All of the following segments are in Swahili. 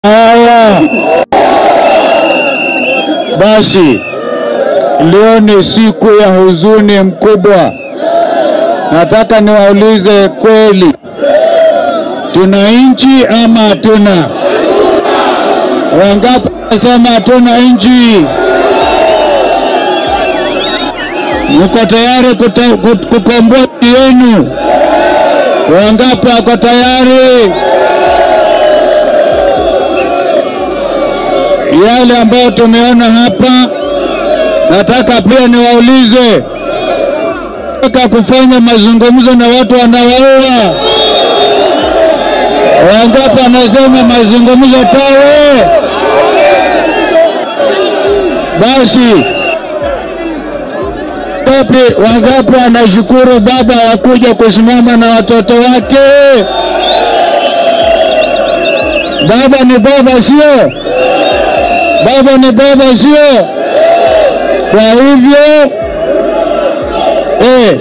Haya basi, leo ni siku ya huzuni mkubwa. Nataka niwaulize kweli, tuna nchi ama hatuna? Wangapi wanasema hatuna nchi? Mko tayari kuta- kut- kukomboa nchi yenu? Wangapi wako tayari? Yale ambayo tumeona hapa, nataka pia niwaulize, nataka kufanya mazungumzo na watu wanaoua. Wangapi wanasema mazungumzo tawe? Basi wangapi wangapi wanashukuru baba wa kuja kusimama na watoto wake? Baba ni baba, sio? Baba ni baba, sio? Kwa hivyo eh,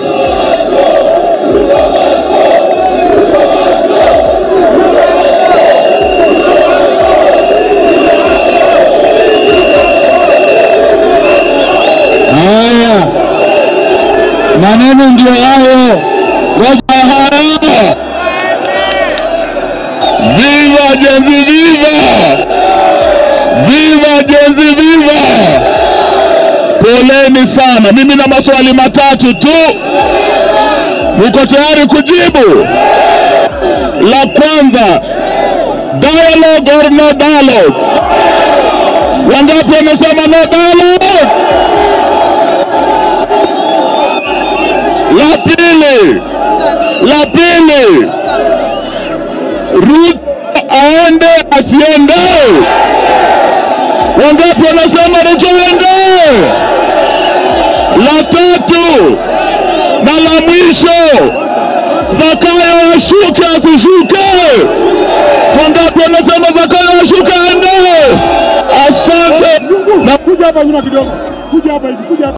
haya maneno ndio hayo. Ngoja haya, Viva Jenzi, viva! Viva Jenzi, viva! Poleni sana, mimi na maswali matatu tu, muko tayari kujibu? La kwanza, dialogue or no dialogue? Wangapi wamesema no dialogue? La pili, la pili, Ruto aende asiende? Wangapi wanasema Ruto aende? La tatu na la mwisho, Zakayo ashuke asishuke? Wangapi wanasema Zakayo ashuke aende? Asante na Kuja hapa nyuma kidogo, kuja hapa hivi, kuja hapa.